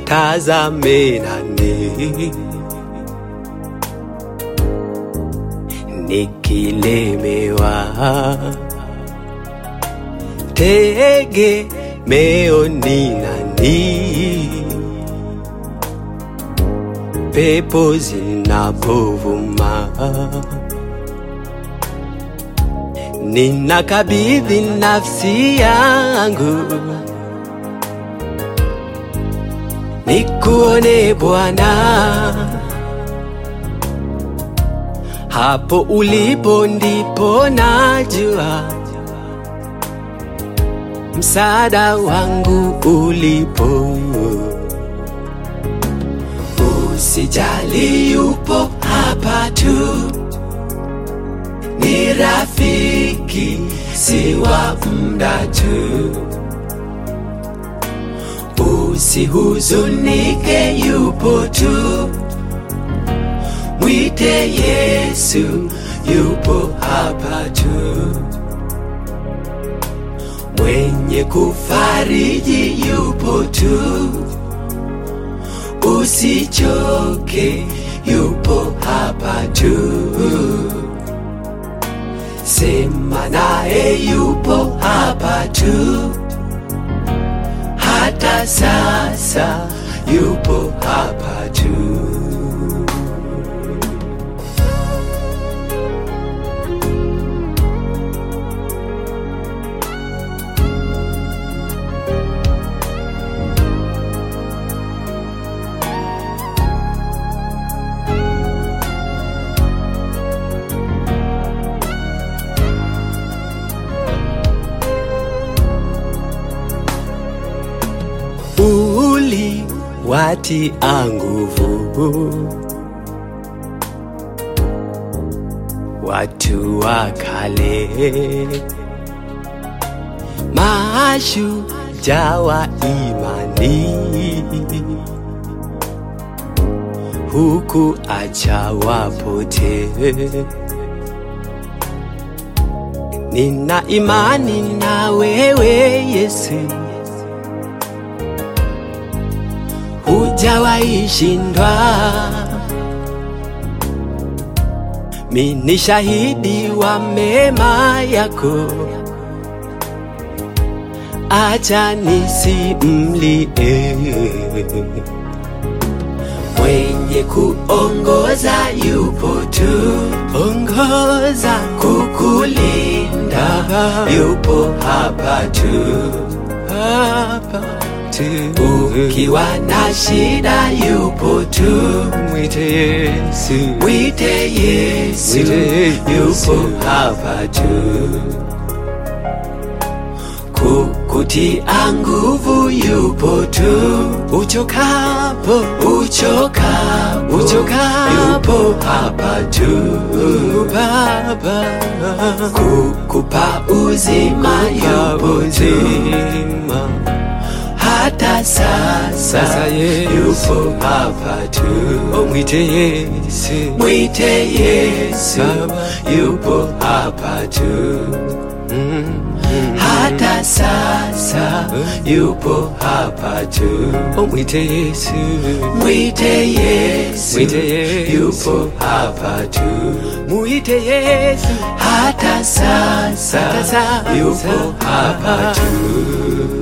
nitazame nani nikilemewa tegemeo ni nani pepo zinapovuma ninakabidhi nafsi yangu nikuone Bwana, hapo ulipo ndipo najua msaada wangu ulipo. Usijali, yupo hapa tu, ni rafiki, si wa muda tu. Usihuzunike, yupo tu, mwite Yesu, yupo hapa tu, mwenye kufariji yupo tu, usichoke, yupo hapa tu, sema naye, yupo hapa tu hata sasa yupo hapa tu. uli watia nguvu watu wa kale, mashujaa wa imani, huku acha wapotee. Nina imani na wewe Yesu, hujawahi shindwa. Mi ni shahidi wa mema yako, acha nisimlie. Mwenye kuongoza yupo tu, ongoza kukulinda, yupo hapa tu, hapa tu. Ukiwa na shida yupo tu, mwite Yesu, mwite Yesu, yupo hapa tu kukutia nguvu yupo tu, uchokapo uchokapo uchokapo yupo hapa tu, Baba kukupa uzima yupo tu, hata sasa, sasa yupo hapa tu, oh, mwite Yesu, mwite Yesu, yupo hapa tu hata sasa yupo hapa tu. Oh, mwite Yesu, mwite Yesu, mwite Yesu, yupo hapa tu. Mwite Yesu, hata sasa, hata sasa yupo hapa tu.